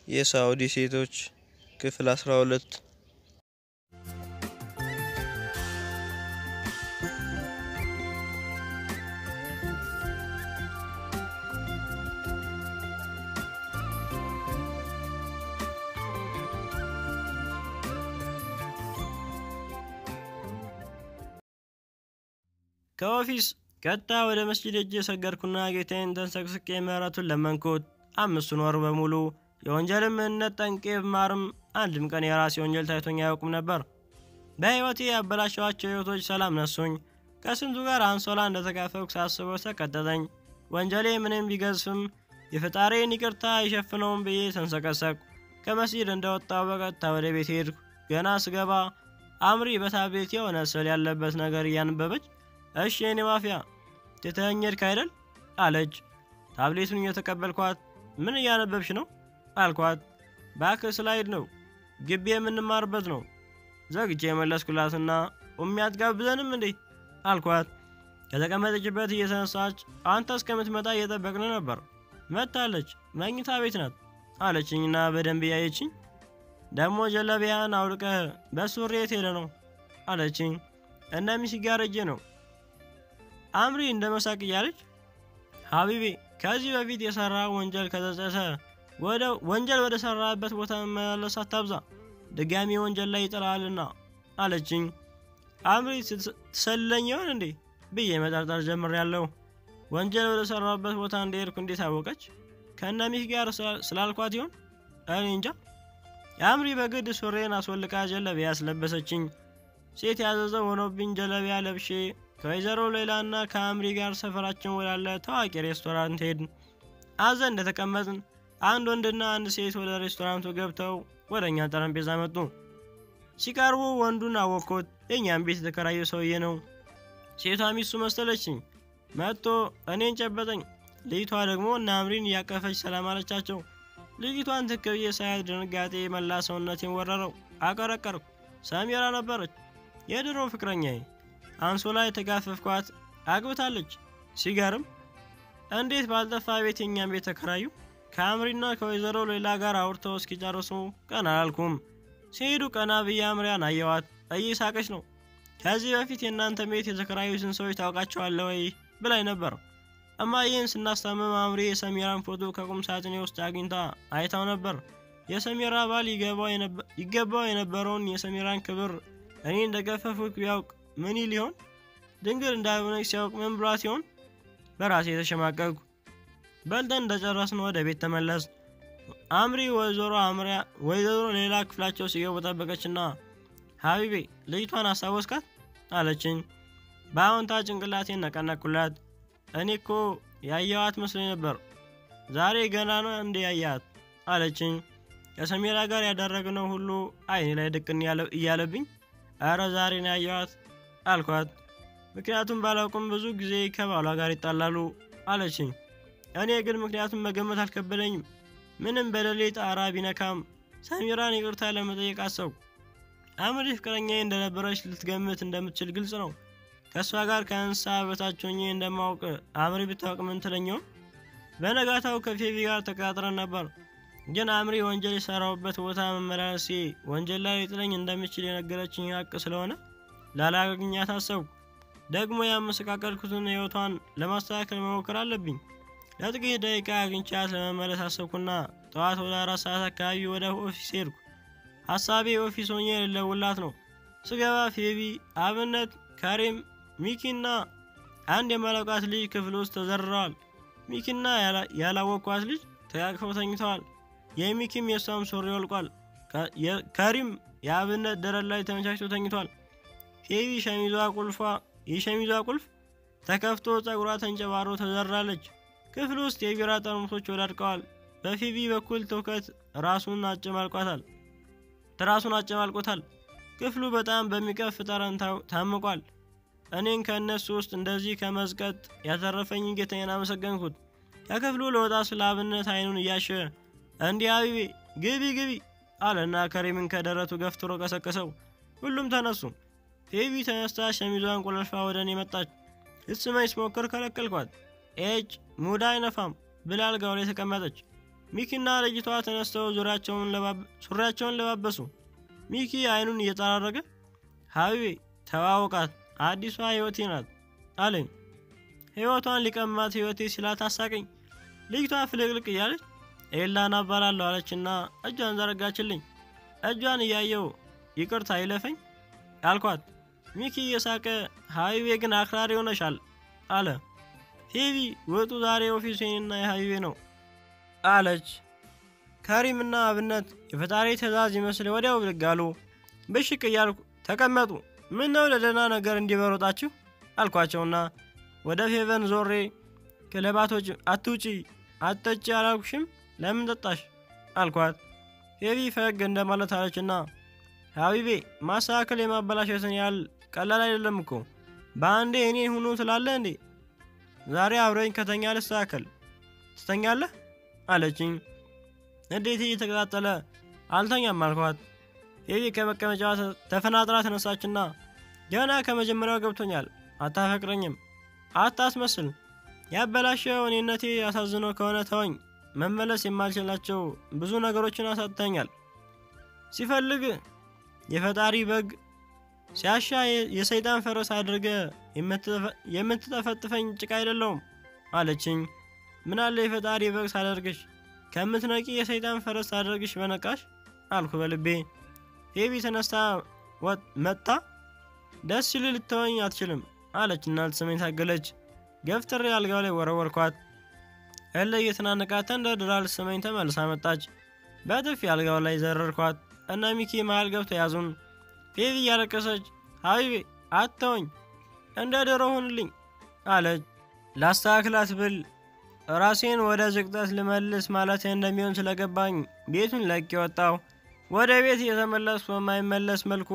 የሳዑዲ ሴቶች ክፍል 12 ከኦፊስ ቀጥታ ወደ መስጂድ ሄጄ ሰገድኩና ጌታዬን ተንሰቅስቄ ምህረቱን ለመንኩት። አምስቱን ወር በሙሉ የወንጀልን ምንነት ጠንቄ ብማርም አንድም ቀን የራሴ ወንጀል ታይቶኝ አያውቁም ነበር። በሕይወቴ ያበላሸዋቸው ሕይወቶች ሰላም ነሱኝ። ከስንቱ ጋር አንሶላ እንደተካፈልኩ ሳስበው ተቀጠጠኝ። ወንጀሌ ምንም ቢገዝፍም የፈጣሪን ይቅርታ አይሸፍነውም ብዬ ተንሰቀሰቅኩ። ከመስጂድ እንደወጣው በቀጥታ ወደ ቤት ሄድኩ። ገና ስገባ አምሪ በታብሌት የሆነ ስዕል ያለበት ነገር እያነበበች እሺ የኔ ማፊያ ትተኸኝ ሄድክ አይደል አለች። ታብሌቱን እየተቀበልኳት ምን እያነበብሽ ነው አልኳት። ባክ ስላይድ ነው ግቢ የምንማርበት ነው። ዘግቼ የመለስኩላትና ኡሚ አትጋብዘንም እንዴ አልኳት። ከተቀመጠችበት እየተነሳች አንተ እስከምትመጣ እየጠበቅን ነበር። መጥታለች፣ መኝታ ቤት ናት አለችኝና በደንብ እያየችኝ ደግሞ ጀለቢያን አውልቀህ በሱሪ የት ሄደ ነው አለችኝ። እነ ሚሲ ጋር ሄጄ ነው አምሪ እንደ መሳቅ እያለች ሀቢቤ ከዚህ በፊት የሰራ ወንጀል ከተጸጸተ ወደ ወንጀል ወደ ሰራበት ቦታ መመላለስ አታብዛ፣ ድጋሚ ወንጀል ላይ ይጥላልና አለችኝ። አምሪ ትሰልለኝ ይሆን እንዴ ብዬ መጠርጠር ጀምሬያለሁ። ወንጀል ወደ ሰራበት ቦታ እንደሄድኩ እንዴት አወቀች? ከእነ ሚስ ጋር ስላልኳት ይሆን? እኔ እንጃ። የአምሪ በግድ ሱሬን አስወልቃ ጀለቢያ ያስለበሰችኝ። ሴት ያዘዘው ሆኖብኝ ጀለቢያ ለብሼ ከወይዘሮ ሌላና ከአምሪ ጋር ሰፈራችን ወዳለ ታዋቂ ሬስቶራንት ሄድን። አዘን እንደተቀመጥን አንድ ወንድና አንድ ሴት ወደ ሬስቶራንቱ ገብተው ወደ እኛ ጠረጴዛ መጡ። ሲቀርቡ ወንዱን አወቅኩት። የእኛም ቤት የተከራየ ሰውዬ ነው። ሴቷ ሚስቱ መሰለችኝ። መጥቶ እኔን ጨበጠኝ። ልጅቷ ደግሞ እነ አምሪን እያቀፈች ሰላም አለቻቸው። ልጅቷን ትክ ብዬ ሳያት ድንጋጤ መላ ሰውነቴን ወረረው። አቀረቀርኩ። ሰሚራ ነበረች፣ የድሮ ፍቅረኛዬ። አንሶላ የተጋፈፍኳት አግብታለች። ሲገርም እንዴት ባልጠፋ ቤት የኛን ቤት ተከራዩ። ከአምሪና ከወይዘሮ ሌላ ጋር አውርተው እስኪጨርሱ ቀና አላልኩም። ሲሄዱ ቀና ብዬ አምሪያን አየዋት። እየሳቀች ነው። ከዚህ በፊት የእናንተ ቤት የተከራዩትን ሰዎች ታውቃቸዋለህ ወይ ብላኝ ነበር። እማዬን ስናስታምም አምሪ የሰሚራን ፎቶ ከቁም ሳጥኔ ውስጥ አግኝታ አይታው ነበር። የሰሚራ ባል ይገባው የነበረውን የሰሚራን ክብር እኔ እንደገፈፉት ቢያውቅ ምን ይል ይሆን? ድንግል እንዳልሆነች ሲያውቅ ምን ብሏት ይሆን? በራሴ የተሸማቀቅኩ። በልተን እንደጨረስን ወደ ቤት ተመለስ። አምሪ ወይዘሮ አምሪያ ወይዘሮ ሌላ ክፍላቸው ሲገቡ ጠበቀችና ሀቢቤ ልጅቷን አስታወስካት አለችኝ። በአዎንታ ጭንቅላቴን ነቀነቅኩላት። እኔ እኮ ያየዋት መስሎኝ ነበር። ዛሬ ገና ነው እንዴ ያያት አለችኝ። ከሰሜራ ጋር ያደረግነው ሁሉ አይኔ ላይ ድቅን እያለብኝ አረ ዛሬ ነው ያየዋት አልኳት። ምክንያቱም ባላውቅም ብዙ ጊዜ ከባሏ ጋር ይጣላሉ አለችኝ። እኔ ግን ምክንያቱም መገመት አልከበደኝም። ምንም በደሌ ጣራ ቢነካም ሰሚራን ይቅርታ ለመጠየቅ አሰብኩ። አምሪ ፍቅረኛዬ እንደነበረች ልትገምት እንደምትችል ግልጽ ነው። ከእሷ ጋር ከእንስሳ በታች ሆኜ እንደማውቅ አምሪ ብታውቅ ምን ትለኛው? በነጋታው ከፌቪ ጋር ተቀጣጥረን ነበር። ግን አምሪ ወንጀል የሰራሁበት ቦታ መመላለሴ ወንጀል ላይ ሊጥለኝ እንደምችል የነገረችኝ ሀቅ ስለሆነ ላላገኛት አሰብኩ። ደግሞ ያመሰቃቀልኩትን ሕይወቷን ለማስተካከል መሞከር አለብኝ። ለጥቂት ደቂቃ አግኝቻት ለመመለስ አሰብኩና ጠዋት ወደ አራት ሰዓት አካባቢ ወደ ኦፊስ ሄድኩ። ሀሳቤ ኦፊስ ሆኜ ልደውልላት ነው። ስገባ ፌቢ፣ አብነት፣ ካሪም፣ ሚኪና አንድ የማላውቃት ልጅ ክፍል ውስጥ ተዘርረዋል። ሚኪና ያላወቅኳት ልጅ ተቃቅፈው ተኝተዋል። የሚኪም የእሷም ሱሪ ወልቋል። ከሪም የአብነት ደረት ላይ ተመቻችቶ ተኝቷል። ፌቢ ሸሚዟ ቁልፏ የሸሚዟ ቁልፍ ተከፍቶ ጸጉሯ ተንጨባሮ ተዘራለች። ክፍል ውስጥ የቢራ ጠርሙሶች ወዳድቀዋል። በፊቢ በኩል ትውከት ራሱን አጨማልቋታል ትራሱን አጨማልቆታል። ክፍሉ በጣም በሚቀፍ ጠረን ታምቋል። እኔን ከእነሱ ውስጥ እንደዚህ ከመዝቀጥ ያተረፈኝ ጌታዬን አመሰገንኩት። ከክፍሉ ለወጣ ስለ አብነት አይኑን እያሸ እንዲህ አቢቤ ግቢ ግቢ አለና ከሪምን ከደረቱ ገፍትሮ ቀሰቀሰው። ሁሉም ተነሱ። ፌቢ ተነስታ ሸሚዟን ቆለልፋ ወደ እኔ መጣች። ልትስመኝ ስሞክር ከለከልኳት። ኤጭ ሙዳ አይነፋም ብላ አልጋው ላይ ተቀመጠች። ሚኪና ልጅቷ ተነስተው ሱሪያቸውን ለባበሱ። ሚኪ አይኑን እየጠራረገ ሀቢቤ ተዋወቃት፣ አዲሷ ህይወቴ ናት አለኝ። ህይወቷን ሊቀማት ህይወቴ ሲላት አሳቀኝ። ልጅቷ ፍልቅልቅ እያለች ኤላን አባላለሁ አለችና እጇን ዘረጋችልኝ። እጇን እያየው ይቅርታ አይለፈኝ አልኳት። ሚኪ እየሳቀ ሀቢቤ ግን አክራሪ ሆነሻል አለ። ሄቢ ወጡ ዛሬ ኦፊሱ የኔና የሀቢቤ ነው አለች። ከሪምና አብነት የፈጣሪ ትእዛዝ ይመስል ወዲያው ብድግ አሉ። ብሽቅ እያልኩ ተቀመጡ። ምን ነው ለደህና ነገር እንዲበሮጣችሁ አልኳቸውና ወደ ፌቨን ዞሬ ክለባቶች አትውጪ አትጠጪ አላልኩሽም ለምን ጠጣሽ አልኳት። ሄቢ ፈገግ እንደማለት አለችና ሀቢቤ ማስተካከል የማበላሸትን ያህል ቀላል አይደለም እኮ በአንዴ እኔ ሁኑ ትላለህ እንዴ? ዛሬ አብረኝ ከተኛ ልስተካከል ትተኛለህ አለችኝ። እንዴት እየተቀጣጠለ አልተኛም አልኳት። ሄቢ ከመቀመጫዋ ተፈናጥራ ተነሳችና ገና ከመጀመሪያው ገብቶኛል፣ አታፈቅረኝም፣ አታስመስል፣ ያበላሸው እኔነቴ ያሳዝኖ ከሆነ ተወኝ፣ መመለስ የማልችላቸው ብዙ ነገሮችን አሳጥተኛል። ሲፈልግ የፈጣሪ በግ ሲያሻ የሰይጣን ፈረስ አድርገ የምትጠፈጥፈኝ ጭቃ አይደለውም አለችኝ። ምናለ የፈጣሪ በግ ሳደርግሽ ከምትነቂ የሰይጣን ፈረስ አደርግሽ በነቃሽ አልኩ በልቤ። ሄቢ ተነስታ መጣ። ደስ ሲል ልትተወኝ አትችልም አለችና ልትስመኝ ታገለች። ገፍትሬ አልጋው ላይ ወረወርኳት። እለ እየተናነቃት ተንደርድራ ልትስመኝ ተመልሳ መጣች። በጥፊ አልጋው ላይ ዘረርኳት እና ሚኪ መሃል ገብቶ ያዙን። ፌቪ እያለቀሰች ሀቢቤ አትተወኝ፣ እንደ ድሮ ሁንልኝ አለች። ላስተካክላት ብል ራሴን ወደ ዝቅጠት ልመልስ ማለት እንደሚሆን ስለገባኝ ቤቱን ለቅ ወጣሁ። ወደ ቤት እየተመለስኩ በማይመለስ መልኩ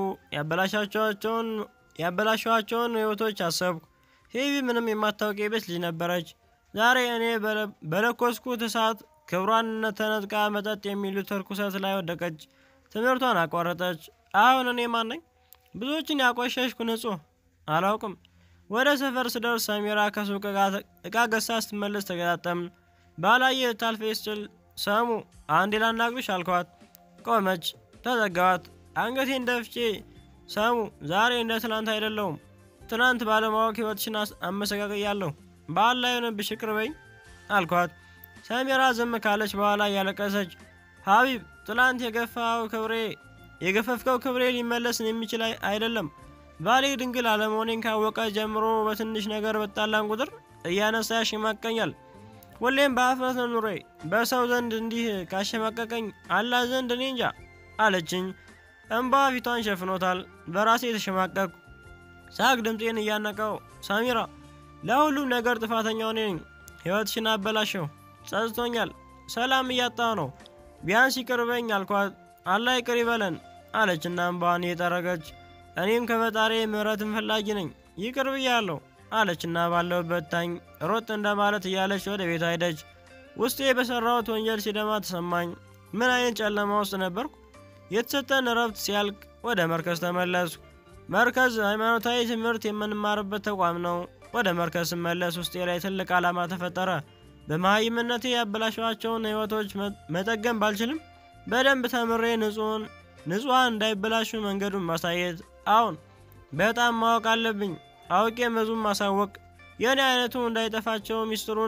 ያበላሸኋቸውን ህይወቶች አሰብኩ። ሄቢ ምንም የማታውቅ የቤት ልጅ ነበረች። ዛሬ እኔ በለኮስኩት እሳት ክብሯን ተነጥቃ መጠጥ የሚሉት እርኩሰት ላይ ወደቀች። ትምህርቷን አቋረጠች። አሁን እኔ ማን ነኝ? ብዙዎችን ያቆሸሽኩ ንጹህ አላውቅም። ወደ ሰፈር ስደርስ ሰሚራ ከሱቅ እቃ ገዝታ ስትመለስ ተገጣጠምን። ባላየ ታልፌ ስችል ሰሙ አንዴ ላናግርሽ አልኳት። ቆመች። ተዘጋዋት። አንገቴን ደፍቼ ሰሙ ዛሬ እንደ ትናንት አይደለውም። ትናንት ባለማወቅ ህይወትሽን አመሰቃቅያለሁ። በዓል ላይ ሆነብሽ ይቅር በይኝ አልኳት። ሰሜራ ዝም ካለች በኋላ እያለቀሰች ሀቢብ ትላንት የገፋው ክብሬ የገፈፍከው ክብሬ ሊመለስ የሚችል አይደለም። ባሌ ድንግል አለመሆኔን ካወቀ ጀምሮ በትንሽ ነገር በጣላን ቁጥር እያነሳ ያሸማቀኛል። ሁሌም በአፍረት ነው ኑሬ። በሰው ዘንድ እንዲህ ካሸማቀቀኝ አላህ ዘንድ እኔ እንጃ አለችኝ። እንባ ፊቷን ሸፍኖታል። በራሴ የተሸማቀቅኩ ሳቅ ድምፄን እያነቀው ሳሚራ ለሁሉም ነገር ጥፋተኛው እኔ ነኝ። ሕይወትሽን አበላሸው፣ ጸጽቶኛል፣ ሰላም እያጣሁ ነው። ቢያንስ ይቅር በኝ አልኳት። አላህ ይቅር ይበለን አለችና እንባዋን እየጠረገች እኔም ከፈጣሪ ምሕረትን ፈላጊ ነኝ ይቅር ብያለሁ አለችና ባለሁበት ታኝ ሮጥ እንደማለት እያለች ወደ ቤት ሄደች። ውስጤ በሰራሁት ወንጀል ሲደማ ተሰማኝ። ምን አይነት ጨለማ ውስጥ ነበርኩ? የተሰጠን እረፍት ሲያልቅ ወደ መርከዝ ተመለስኩ። መርከዝ ሃይማኖታዊ ትምህርት የምንማርበት ተቋም ነው። ወደ መርከዝ ስመለስ ውስጤ ላይ ትልቅ ዓላማ ተፈጠረ። በመሀይምነቴ ያበላሸኋቸውን ሕይወቶች መጠገን ባልችልም በደንብ ተምሬ ንጹሐን እንዳይበላሹ መንገዱን ማሳየት አሁን በጣም ማወቅ አለብኝ። አውቄ መዙም ማሳወቅ፣ የእኔ አይነቱ እንዳይጠፋቸው ሚስጥሩን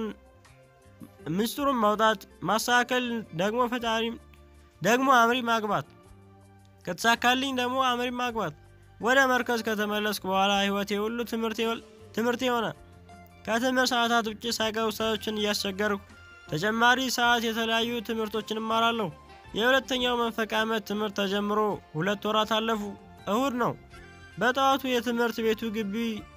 ምስጢሩን ማውጣት፣ ማስተካከል፣ ደግሞ ፈጣሪ ደግሞ አምሪ ማግባት፣ ከተሳካልኝ ደግሞ አምሪ ማግባት። ወደ መርከዝ ከተመለስኩ በኋላ ህይወቴ ሁሉ ትምህርት የሆነ ከትምህርት ሰዓታት ውጭ ሳይቀር ውሳቶችን እያስቸገርኩ ተጨማሪ ሰዓት የተለያዩ ትምህርቶችን እማራለሁ። የሁለተኛው መንፈቅ ዓመት ትምህርት ተጀምሮ ሁለት ወራት አለፉ። እሁድ ነው። በጠዋቱ የትምህርት ቤቱ ግቢ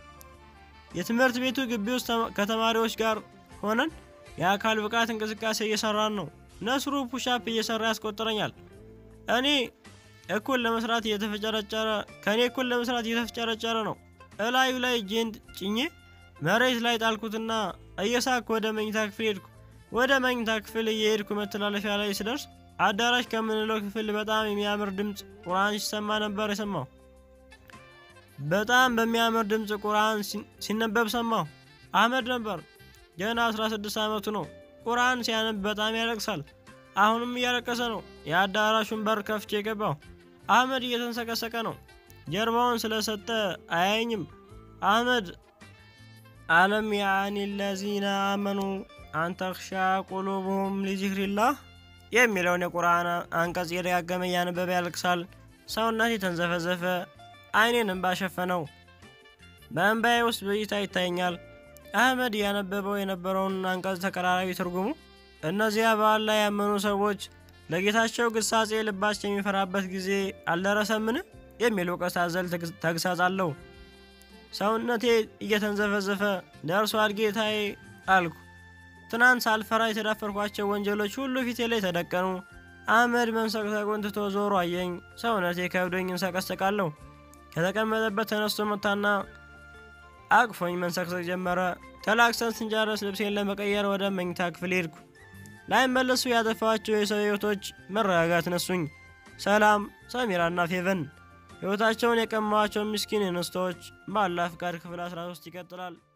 የትምህርት ቤቱ ግቢ ውስጥ ከተማሪዎች ጋር ሆነን የአካል ብቃት እንቅስቃሴ እየሰራን ነው። ነስሩ ፑሻፕ እየሰራ ያስቆጥረኛል። እኔ እኩል ለመስራት እየተፈጨረጨረ ከእኔ እኩል ለመስራት እየተፈጨረጨረ ነው። እላዩ ላይ እጄን ጭኜ መሬት ላይ ጣልኩትና እየሳኩ ወደ መኝታ ክፍል ሄድኩ። ወደ መኝታ ክፍል እየሄድኩ መተላለፊያ ላይ ስደርስ አዳራሽ ከምንለው ክፍል በጣም የሚያምር ድምፅ ቁርአን ሲሰማ ነበር የሰማው። በጣም በሚያምር ድምፅ ቁርአን ሲነበብ ሰማሁ። አህመድ ነበር። ገና 16 ዓመቱ ነው። ቁርአን ሲያነብ በጣም ያለቅሳል። አሁንም እያለቀሰ ነው። የአዳራሹን በር ከፍቼ የገባው አህመድ እየተንሰቀሰቀ ነው። ጀርባውን ስለሰጠ አያየኝም። አህመድ አለም ያኒ ለዚነ አመኑ አንተክሻ ቁሉብሁም ሊዚክሪላህ የሚለውን የቁርአን አንቀጽ እየደጋገመ እያነበበ ያለቅሳል። ሰውነቴ ተንዘፈዘፈ፣ አይኔንም ባሸፈነው። በእንባዬ ውስጥ ብይታ ይታየኛል። አህመድ እያነበበው የነበረውን አንቀጽ ተቀራራቢ ትርጉሙ እነዚያ በአላህ ያመኑ ሰዎች ለጌታቸው ግሳጼ ልባቸው የሚፈራበት ጊዜ አልደረሰምን? የሚል እውቀት አዘል ተግሳጽ አለው። ሰውነቴ እየተንዘፈዘፈ ደርሷል ጌታዬ አልኩ። ትናንት ሳልፈራ የተዳፈርኳቸው ወንጀሎች ሁሉ ፊቴ ላይ ተደቀኑ። አህመድ መንሰቅሰቁን ትቶ ዞሮ አየኝ። ሰውነቴ ከብዶኝ እንሰቀሰቃለሁ። ከተቀመጠበት ተነስቶ መታና አቅፎኝ መንሰቅሰቅ ጀመረ። ተላክሰን ስንጨርስ ልብሴን ለመቀየር ወደ መኝታ ክፍል ሄድኩ። ላይመለሱ ያጠፋቸው የሰው ህይወቶች መረጋጋት ነሱኝ። ሰላም፣ ሰሚራና ፌቨን ህይወታቸውን የቀማቸው ምስኪን እንስቶች በአላህ ፍቃድ ክፍል 13 ይቀጥላል።